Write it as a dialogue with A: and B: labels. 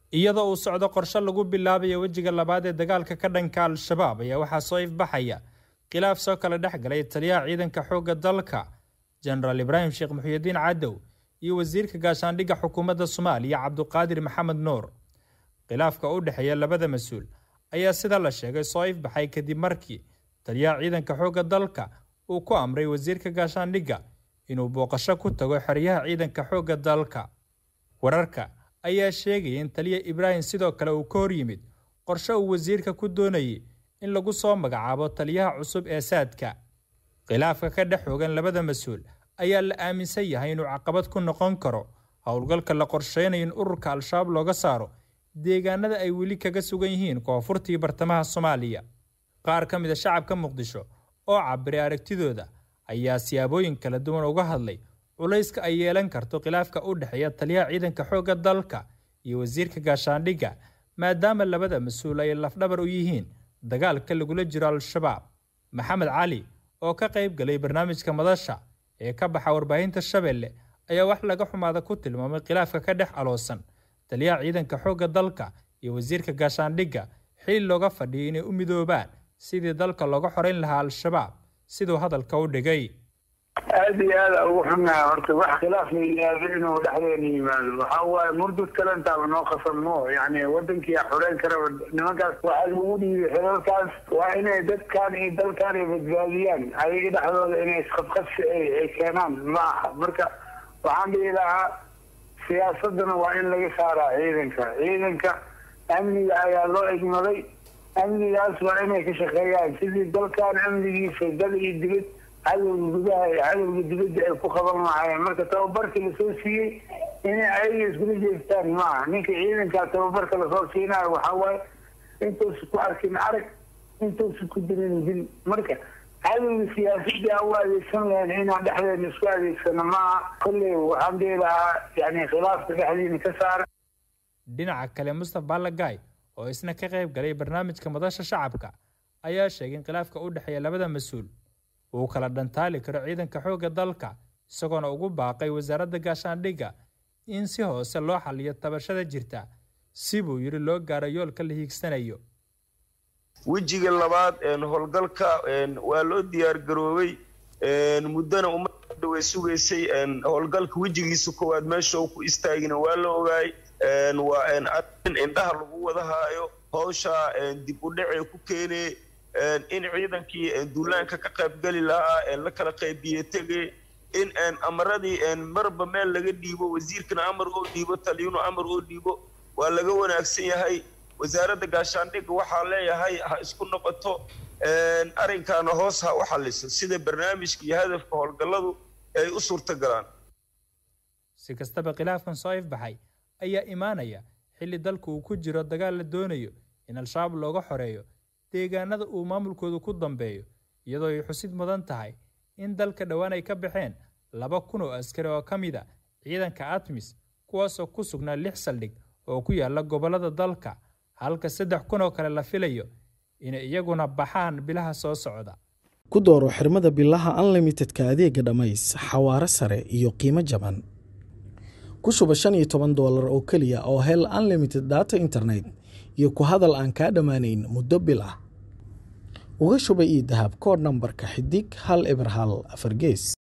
A: iyadoo uu socdo qorshe lagu bilaabayo wejiga labaad ee dagaalka ka dhanka al-shabaab ayaa waxaa soo ifbaxaya khilaaf soo kala dhex galay taliyaha ciidanka xoogga dalka jenaraal ibraahim sheekh muxuudiin cadow iyo wasiirka gaashaandhigga xukuumadda soomaaliya cabduqaadir maxamed nuur khilaafka u dhexeeya labada mas-uul ayaa sida la sheegay soo ifbaxay kadib markii taliyaha ciidanka xoogga dalka uu ku amray wasiirka gaashaandhigga inuu booqasho ku tago xeryaha ciidanka xoogga dalka wararka ayaa sheegaya in taliya ibraahim sidoo kale uu ka hor yimid qorshe uu wasiirka ku doonayay in lagu soo magacaabo taliyaha cusub ee saadka khilaafka ka dhex xoogan labada mas-uul ayaa la aaminsan yahay inuu caqabad ku noqon karo howlgalka la qorsheynayo in ururka al-shabaab looga saaro deegaanada ay weli kaga sugan yihiin koonfurtii bartamaha soomaaliya qaar ka mid a shacabka muqdisho oo cabiray aragtidooda ayaa siyaabooyin kala duwan uga hadlay culayska ay yeelan karto khilaafka u dhexeeya taliyaha ciidanka xoogga dalka iyo wasiirka gaashaandhigga maadaama labada mas-uul ay lafdhabar u yihiin dagaalka lagula jiro al-shabaab maxamed cali oo ka qayb galay barnaamijka madasha ee ka baxa warbaahinta shabeelle ayaa wax laga xumaada ku tilmaamay khilaafka ka dhex aloosan taliyaha ciidanka xoogga dalka iyo wasiirka gaashaandhigga xili looga fadhiyay inay u midoobaan sidii dalka looga xoreyn lahaa al-shabaab siduu hadalka u dhigay
B: aada iyo aada ugu xunnaha horta wax khilaaf la yidhaahdo inuu dhexdeena yimaado waxa waaye murdud kalantaaba noo qasanmo yani wadankiia xoreyn karaba nimankaas waxaa lagu dhiibay xilalkaas waa inay dadkan iyo dalkan ay badbaadiyaan ayaga dhexdooda inay isqabqabsi ay keenaan ma aha marka waxaan dhihi lahaa siyaasadana waa in laga saaraa ciidanka ciidanka amniga ayaa loo egmaday amnigaas waa inay ka shaqeeyaan sidii dalkan amnigiisa dal iyo dibad cadowga gudaha iyo cadowga dibadda ay ku qaban lahaayeen marka tababarkii lasoo siiyey inay ayaga iskula jeestaan maaha ninka ciidankaa tababarka lasoo siinayo waxaa waaye intuusa ku arkin arag intuusa ku dirin dil marka cadowga siyaasadii aan u adeegsan lahayn inaan dhexdeena isku adeegsano maaha kolley waxaan dhihi lahaa yani khilaafka dhexdiina ka saara
A: dhinaca kale mustaf ballagay oo isna ka qayb galay barnaamijka madasha shacabka ayaa sheegay in khilaafka u dhexeeya labada mas-uul uu kala dhantaali karo ciidanka xoogga dalka isagoona ugu baaqay wasaaradda gaashaandhigga in si hoose loo xaliyo tabashada jirta si buu yidhi loo gaaro yoolka la hiigsanayo
C: wejiga labaad howlgalka waa loo diyaar garoobay muddona ummadda way sugaysay howlgalka wejigiisa koowaad meesha uu ku istaagina waa la ogaay waa arin indhaha lagu wada haayo hawsha dib u dhacee ku keenee in ciidankii duulaanka ka qaybgeli lahaa la kala qaybiye tege in amaradii marba meel laga dhiibo wasiirkana amar oo dhiibo taliyunu amar oo dhiibo waa laga wanaagsan yahay wasaaradda gaashaandhigga waxaa leeyahay ha isku noqoto arrinkaana hoos ha u xaliso sida barnaamijka iyo hadafka howlgalladu ay u suurtagalaan
A: si kastaba khilaafkan soo ifbaxay ayaa imaanaya xilli dalku uu ku jiro dagaal la doonayo in al-shabaab looga xoreeyo deegaanada uu maamulkoodu ku dambeeyo iyadoo ay xusid mudan tahay in dalka dhowaan ay ka baxeen laba kun oo askari oo ka mid a ciidanka atmis kuwaasoo ku sugnaa lix saldhig oo ku yaala gobollada dalka halka saddex kun oo kale la filayo inay iyaguna baxaan bilaha soo socda
D: ku dooro xirmada bilaha unlimitedka adeega dhammays xawaare sare iyo qiimo jaban ku shuba shan iyo toban doolar oo keliya oo hel unlimited data internet iyo ku hadal aan kaa dhammaanayn muddo bil ah uga shuba ii dahab koodh nambarka xidig hal eber hal afar gees